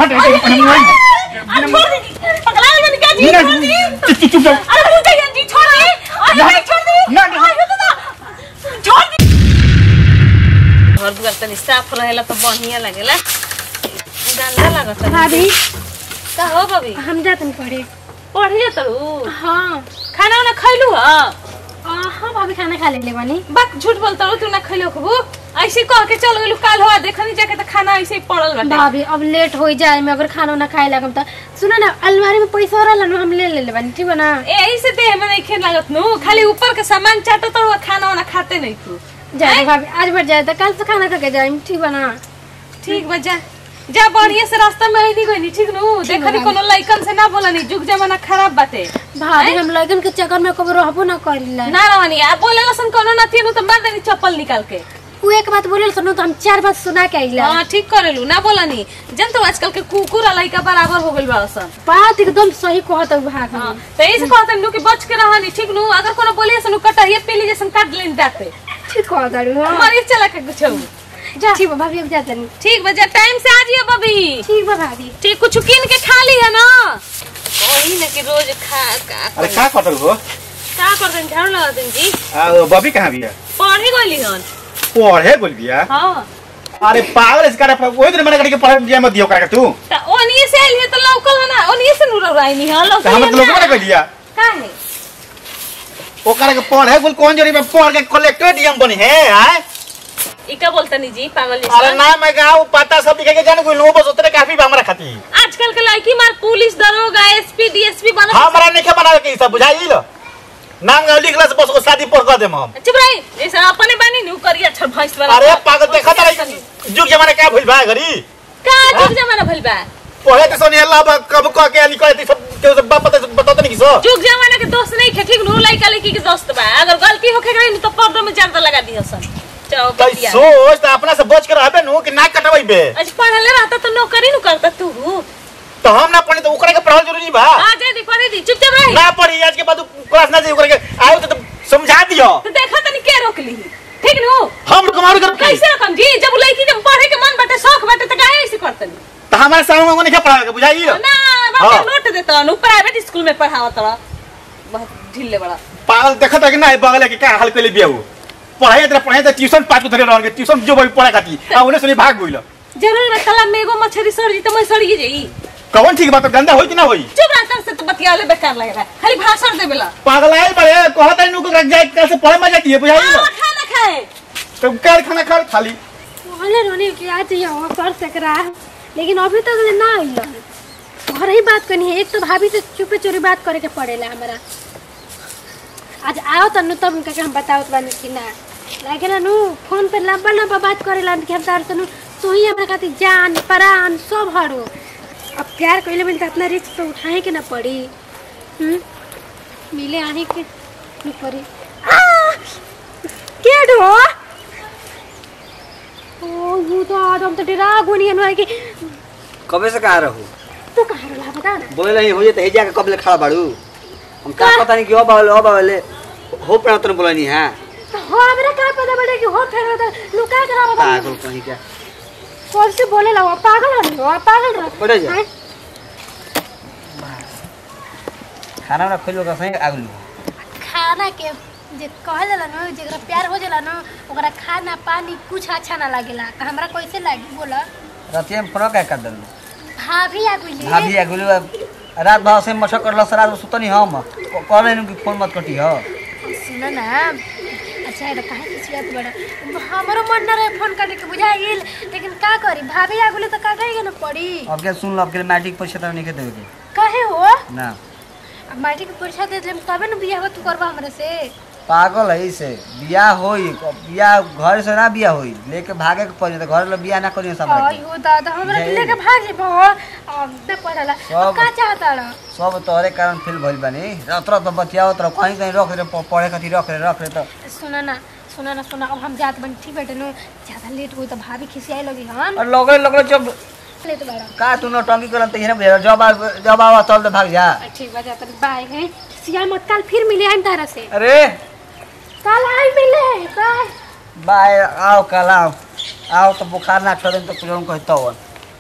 हट हट अरे छोड़ दीदी पगला है मैंने क्या जी ना, छोड़ दी चुप चुप चुप जाओ अरे भूल गई जी छोड़ दे अरे ना, नहीं छोड़ दे ना, ना। अरे दादा छोड़ दी घर दुआर तनी साफ रहेला तो बढ़िया लागेला गंदा लागत है भाभी का हो बबी हम जातन पढ़े पढ़ी जात हूँ हाँ खाना वाना खैलू ह आ, हाँ भाभी खाना खा लेले बानी बात झूठ बोलता हूँ तू ना खैलो खबू ऐसे कह के चल गेलू काल हो देखनी जाके तो खाना ऐसे ही पड़ल बाटे भाभी अब लेट हो जाए मैं अगर खाना उना खाए लगम त सुनो ना अलमारी में पैसा रहला ना हम ले ले बानी ठीक बा ना यही से देह में नहीं खेल लागत नु खाली ऊपर के सामान चाटो तो खाना वाना खाते नहीं तू जाए भाभी आज बढ़ जाए तो कल से खाना खा के जाए ठीक बा ना ठीक बा जा जा बढ़िया से रास्ता में आई गई ठीक नु देखनी कोनो लइकन से ना बोलनी जुग जमाना खराब बाटे भाभी हम लगन के चक्कर में कब रहबो ना करिला ना रहनी आ बोले लसन कोनो ना थी नु तो मार देनी चप्पल निकाल के उ एक बात बोले सुनो तो हम चार बात सुना के आइला हाँ ठीक करेलू ना बोलनी जन तो आजकल के कुकुर आ लइका बराबर हो गइल बा सन बात एकदम सही कहत हूँ भाभी हाँ तो ऐसे कहते नु कि बच के रहनी ठीक नु अगर कोनो बोलिए सनु कटहिए पीली जैसन काट लेनी दाते ठीक कहत हूँ हाँ। मारी चला के कुछ जा ठीक बा भाभी अब जाते नहीं ठीक बा जा टाइम से आ जियो बबी ठीक बा भाभी ठीक कुछ किन के खा ली है ना वही ना कि रोज खा का अरे का कटल हो का कर देन झाड़ू लगा देन जी आ, बबी कहाँ बिया पढ़े गइली हन पढ़े बोल बिया हां अरे पागल इसका रे वही दिन मैंने करके पढ़े दिया मत दियो का तू त ओनिए से आइल है तो लौकल है ना ओनिए से नुरा राइनी हां तो लौकल हम तो लोग ने कह दिया का है ओकरा के पढ़े बोल कौन जरी में पढ़ के कलेक्टर डीएम बनी है आय ई का बोलता नहीं जी पागल अरे जैसा ना मैं गाँव पता सब लिखे के जान कोई लोग बस उतरे काफी बा हमरा खाती आजकल के लड़की मार पुलिस दरोगा एसपी डीएसपी बना हमरा नहीं बनावे के ई सब बुझाई लो नाम गाँव लिखला से बस को शादी पर कर देम हम चुप रही जैसा अपने बानी नु करिया अच्छा भैंस वाला अरे पागल देखा तारा जुग जमाने का भइल बा घरी का जुग जमाना भइल बा पढ़े तो सोनी अल्लाह बा कब कह के निकले ती सब के सब बाप पता बताते नहीं किसो जुग जमाना के दोस्त नहीं खे ठीक नु लड़का लड़की के दोस्त बा अगर गलती होखे गई तो पर्दो में ज्यादा लगा दियो सन चलो कई बतिया। सोच तो अपना से बच के रहबे नु कि ना कटबै बे आज पढ़ले रहता तो नौकरी नु करता तू तो हम ना पढ़े तो ओकरा के पढ़ल जरूरी बा आ जा दी पढ़े दी चुपचाप रही ना पढ़ी आज के बाद क्लास ना जाई ओकरा के आयो तो, तो समझा दियो तो देखा तनी के रोक ली ठीक नु हम कमारू कर कैसे रकम जी जब लड़की जब पढ़े के मन बाटे शौक बाटे तो काहे ऐसे करतनी तो हमारे सामने में नहीं पढ़ा के बुझाई ना बाटे हाँ। नोट देता नु प्राइवेट स्कूल में पढ़ावत रहा बहुत ढीले बड़ा पागल देखत है कि ना बगल के का हाल कइले बिया हो पढ़ाई तेरा पढ़ाई तो ट्यूशन पाँच को धरे रहल ट्यूशन जो भाई पढ़ा खाती आ उन्हें सुनी भाग गइल जरूर रखला में एगो मछली सड़ जी तो मैं सड़ी जाई कौन ठीक बात गंदा होई कि ना होई चुप रह तब से तो बतियाले बेकार लग रहा है खाली भाषण देबेला पागल आए बड़े कहत है नु को जाए कल से पढ़े में जाती है बुझाई हाँ, खाना खाए तो कार खाना खा खाली बोले रोने कि आज यहाँ कर सकरा लेकिन अभी तक ले ना आइल घर ही बात करनी है एक तो भाभी से चुपे चोरी बात करे के पड़ेला हमारा आज आओ तनु तब उनका के हम बताओ बानी कि ना लागे ना नु फोन पे लंबा लंबा बात करेला कि हम तार तनु तू ही हमरा खातिर जान प्राण सब हरो अब प्यार कइले बिन त इतना रिस्क तो उठाए के ना पड़ी हम्म मिले आने के नहीं पड़ी आ! के डो ओ वो तो आदम तो डरा गुनी है कि कबे से कहाँ रहू तू कहाँ रहा बता ना बोले नहीं हो जाए हेजा के कबले खड़ा बाड़ू हम का पता नहीं कि अब आवले अब आवले हो पड़ा तने बोलनी है तो हमरा का पता बड़े कि हो फेर होता लुका के रहा बता पागल कहीं क्या कौन से बोले ला वो पागल हो वो पागल रहा बैठ जा। हैं? खाना वाना खोलो का सही आगलू खाना के जे कहल जाला न जेकरा प्यार हो जाला न ओकरा खाना पानी कुछ अच्छा ना लागेला त हमरा कैसे लागी बोला रातिया में फोन क्या कर दल भाभी आ गइली भाभी आगलू रात भर से मशक करल रात में सुतनी हम कहले नु कि फोन मत कटी हो सुन ना अच्छा ये कहाँ से सियात बड़ा हमारो मन ना रहे फोन करने के बुझाइल लेकिन का करी भाभी आ गइली त का करेगा ना पड़ी अब क्या सुन लो अब के मैट्रिक परीक्षा तो नहीं के देवे के काहे हो ना अब माटी के परीक्षा दे देम तबे न बियाह तू करबा हमरे से पागल है से बियाह होई बियाह घर से ना बियाह होई लेके भागे के पड़ी तो घर ले बियाह ना करियो सब आई हो दादा हमरा के जय। लेके भाग ले बो अब न पड़ला अब सब- का चाहता रह सब तोहरे कारण फेल भइल बानी रात रात बतियावत रह कहीं कहीं रख रे प- पढ़े खातिर रख रे रख रे तो सुना ना सुना ना सुना अब हम जात बन ठीक बेटे नु ज्यादा लेट हो तो भाभी खिसियाई लगी हन और लगले लगले जब लेट बड़ा का तू नौटंकी करन त हेरे बुझा जब आ- जब आवा तब तो भाग जा ठीक बा जाता बाय है सिया मत कल फिर मिले हम तारा से अरे कल आई मिले बाय बाय आओ कल आओ आओ तो बुखार ना छोड़े तो कुछ कहता हो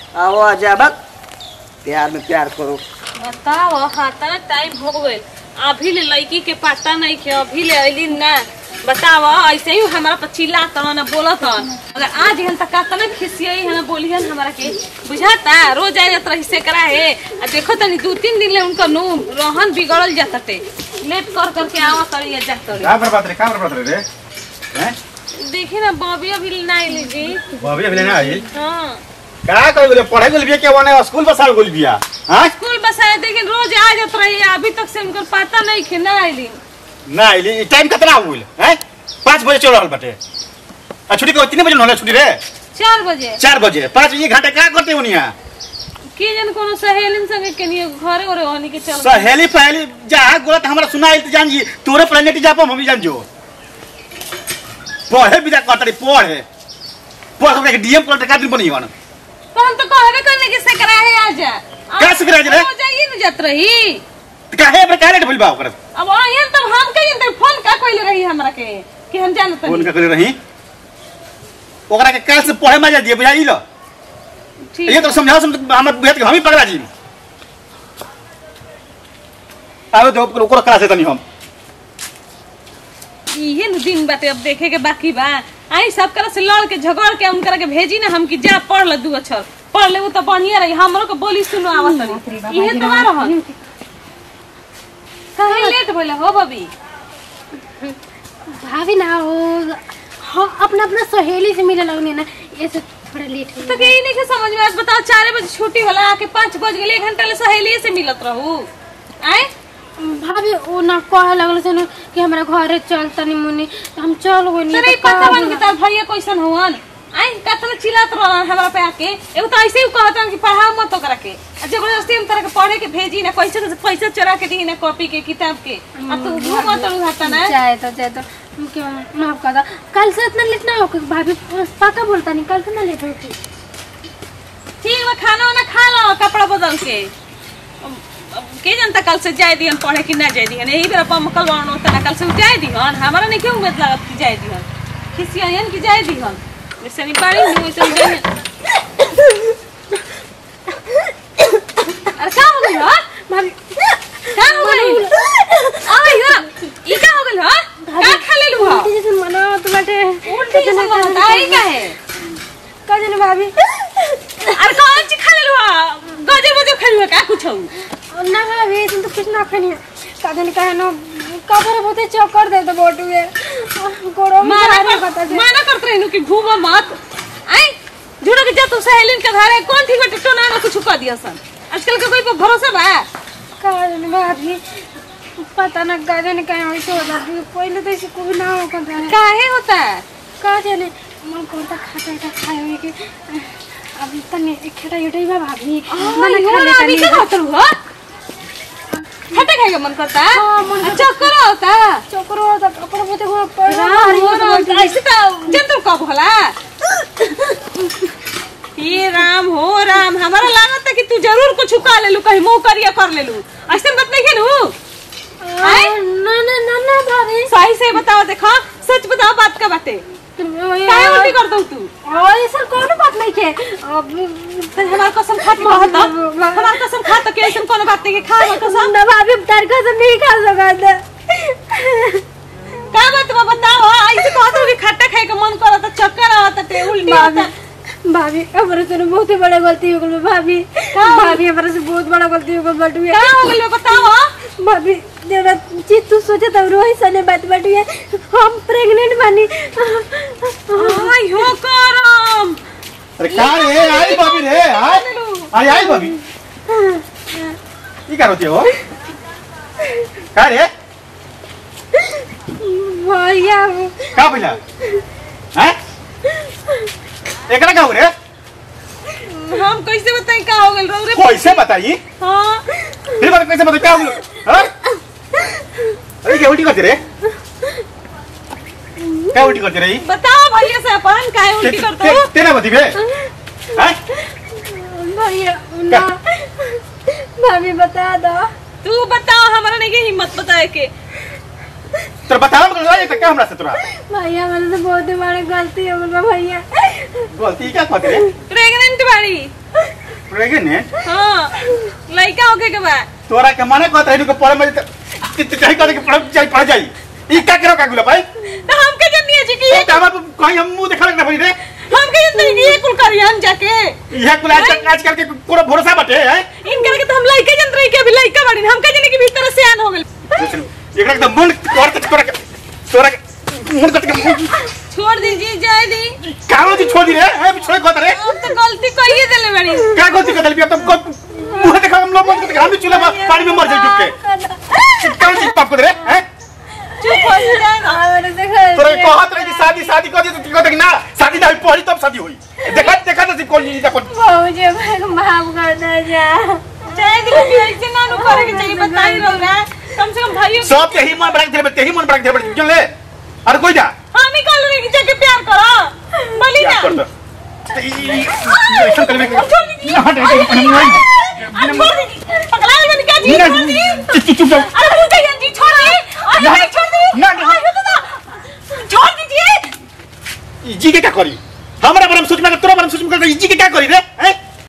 आओ अजाबक प्यार में प्यार करो बताओ हाथा टाइम हो गइल अभी ले लड़की के पता नहीं के अभी ले अइली ना बताओ ऐसे ही हमारा पर चिल्ला तन ना बोलत हन अगर आज हन तक का ना खिसियई हन बोलियन हमारा के बुझाता रोज आ जात रही से करा है आ देखो तनी दो तीन दिन ले उनका नु रहन बिगड़ल जाते लेट कर करके आवा तड़ी जा तड़ी का बर्बाद रे का बर्बाद रे रे हैं देखी ना बॉबी अभी ना आइली जी भाभी अभी ना आई हाँ का कर बोले पढ़ाई गोल बिया के वने स्कूल बसा गोल बिया हां स्कूल बसाए लेकिन रोज आ जात रही अभी तक से उनका पता नहीं के ना आइली ना आइली टाइम कितना हुइल हैं 5 बजे चल रहल बाटे आ छुट्टी को कितने बजे होले छुट्टी रे चार बजे 4 बजे 5 बजे घंटे का करते उनिया के जन कोनो सहेलिन संगे केनियो घरे ओरे ओनी के चल सहेली पहली जा गोत हमरा सुना इल्त जान जी तोरे प्लेनेट जा हम भी जान जो पढ़े भी जा कतरी पढ़े पढ़ के डीएम कलेक्टर का दिन बनी हन तो हम तो कहबे करने के से करा है आजा का से कराए रे? हो जाइए न जात रही काहे पर काहे भइल बा ओकर अब आयन तब हम कहिन त फोन का कइले रही हमरा के कि हम जानत फोन नहीं का करे रही ओकरा के काल से पढ़े मजा दिए बुझाई लो ठीक ये तो समझाओ सम हमर बुझात के हम ही पगला जी आवे दो ओकरा क्लास तनी हम इहे न दिन बाटे अब देखे के बाकी बा आई सब करा से लड़ के झगड़ के उनकरा के भेजी ना हम कि जा पढ़ ल दू अक्षर पढ़ ले तो बढ़िया रही हमरो के बोली सुनो आवत रही इहे तो आ रहल काहे लेट भइले हो बबी भाभी ना हो हाँ अपना अपना सहेली से मिले लगने ना ये से थोड़ा लेट हो तो के ई नहीं के समझ में आज बताओ चार बजे छुट्टी होला आके पाँच बज गेले एक घंटा ले सहेली से मिलत रहू आए भाभी वो ना कहे लगल से ना कि हमरा घरे चल तनी मुनी तो हम चल गइनी तोरे ई पता बन के तार भैया कैसन हुवन आई कतना चिल्लात रहलन हमरा पे आके एगो तो ऐसे ही कहतन कि पढ़ाओ मत ओकरा के आ जबरदस्ती हम तोरा के पढ़े के भेजी ना कैसे पैसा चोरा के दी ना कॉपी के किताब के आ तू घूम तो हटा ना जाए तो जाए तो क्या माफ कर दो कल से इतना लेट ना हो भाभी पक्का बोलता नहीं कल से ना लेट होगी ठीक बा खाना वाना खा लो कपड़ा बदल के अब- अब के जानता कल से जाए दिहन पढ़े कि ना जाए दिहन यही बेरा पमकल वाणो होता ना कल से उ जाए दिहन हमारा नहीं क्यों उम्मीद लागत कि जाए दिहन खिसियन कि जाए दिहन वैसे नहीं पारी नहीं वैसे नहीं जाए अरे का हो गइल हो भाभी का हो गइल अरे यो ई का हो गइल हो का खा लेलु हो उल्टी जैसे मना तो बाटे उल्टी जैसे बनता है का है का जाने भाभी अरे कौन चीज खा लेलु हो गजर बजर खा का कुछ हो ना भाभी तुम तो कुछ ना खानी का जाने का है ना कबर बहुते चक्कर दे तो बोटू है गोड़ों में माना भारी कर, पता चल माना करते रहनु कि घूमो मत आई जुड़ो के जा तू सहेलिन के घरे कौन ठीक बटे टोना में कुछ कर दिया सन आजकल के कोई पे भरोसा बा का जाने भाभी पता ना का जाने का ऐसे हो जाती है पहले तो ऐसे कोई ना हो कर रहा है काहे होता का जाने मन करता खाता था खाए हुए के अब तने खेटा युटाई बा भाभी मन खा लेता अभी नहीं का होता हो खट्टा खाएगा मन करता हाँ, मन अच्छा कर होता चोकरो तो कपड़ा बोते को पड़ राम हो राम ऐसे तो जंतु कब होला ये राम हो राम हमारा लागत है कि तू जरूर कुछ उका ले लू कहीं मुंह करिया कर ले लू ऐसे बात नहीं खेलू आए? ना ना ना ना भाभी सही से बताओ देखो सच बताओ बात का बातें काहे उल्टी कर दऊ तू और ऐसा कोनो बात नहीं के अब हमार कसम खा के कहत हमार कसम खा तो के ऐसन कोनो बात नहीं के खा हमार कसम ना भाभी तार कसम नहीं खा सकता का बात बा बताओ ऐसे कहत हो कि खट्टा खाए के मन करत चक्कर आवत ते उल्टी भाभी होता भाभी हमारे से बहुत ही बड़ा गलती हो गई भाभी भाभी हमारे से बहुत बड़ा गलती हो गई बटू का हो गइल बा बताओ भाभी जरा चीज तू सोचे तो रोही सने बात बटू हम प्रेग्नेंट बानी आई हो करम अरे का रे आई भाभी रे आई अरे आई भाभी की कर होती हो का रे भैया का पहिला हैं एकरा का हो रे हम कैसे बताएं का हो गइल रौ रे कैसे बताई हां फिर बात कैसे बताई क्या हो हाँ? अरे क्या उल्टी करती रे क्या उल्टी करती रही बताओ भैया से अपन काहे उल्टी करतो हो तेरा बती बे हैं भैया ना भाभी बता दो तू बताओ हमरा नहीं के हिम्मत बताए के तोरा बतावा मतलब लड़ाई तक क्या हमरा से तोरा भैया मेरे से बहुत ही बड़ी गलती हो गई भैया गलती क्या कहती रे प्रेग्नेंट बाड़ी प्रेग्नेंट हाँ लड़का होके के बा तोरा के माने कहत रही के पढ़े में चाहे करे के पढ़ जाई पढ़ जाई ई का करो का गुला भाई तो हमके जन्नी है जी कि ये तो हम कहीं हम मुंह देखा ना भाई रे हमके जन्नी है कि ये कुल करी हम जाके यह कुल आज आजकल के पूरा भरोसा बाटे है इनकर के तो हम लड़के जन रही के अभी लड़का बाड़ी हमके जन्नी के भीतर से आन हो गइल एकरा के मन कर के तोरा के तोरा के मन कट के छोड़ दीजिए जाए दी कारो जी छोड़ दी रे है छोड़ कहत रे अब तो गलती कहिए देले बड़ी क्या गलती कर दिया तुम मुंह देखा हम लोग मन के हम भी चूल्हा में पानी में मर जाए डूब के कौन चीज पाप कर रे हैं चुप हो जाए ना तोरा के कहत रही कि शादी शादी कर दी तो तू कहत ना शादी ना हुई पढ़ी तब शादी हुई देखा देखा तो कौन चीज देखो जाए दी कि ऐसे ना नु करे के चाहिए बताई रहो ना कम से कम भाइयों सब यही मन बड़ा के तेही मन बड़ा के दे चल ले अरे कोई जा हम ही कल रही जाके प्यार करो बोली क्या ना कर दो ऐसा करने के छोड़ दीजिए हट हट अरे छोड़ दीजिए पगला है मैंने क्या जी छोड़ दीजिए चुप चुप जाओ अरे भूल गई जी छोड़ दे अरे ना, नहीं छोड़ दे ना, ना। अरे तो ना छोड़ दीजिए जी के क्या करी हमारा बारे में सोच में तोरा बारे में सोच में कर जी के क्या करी रे हैं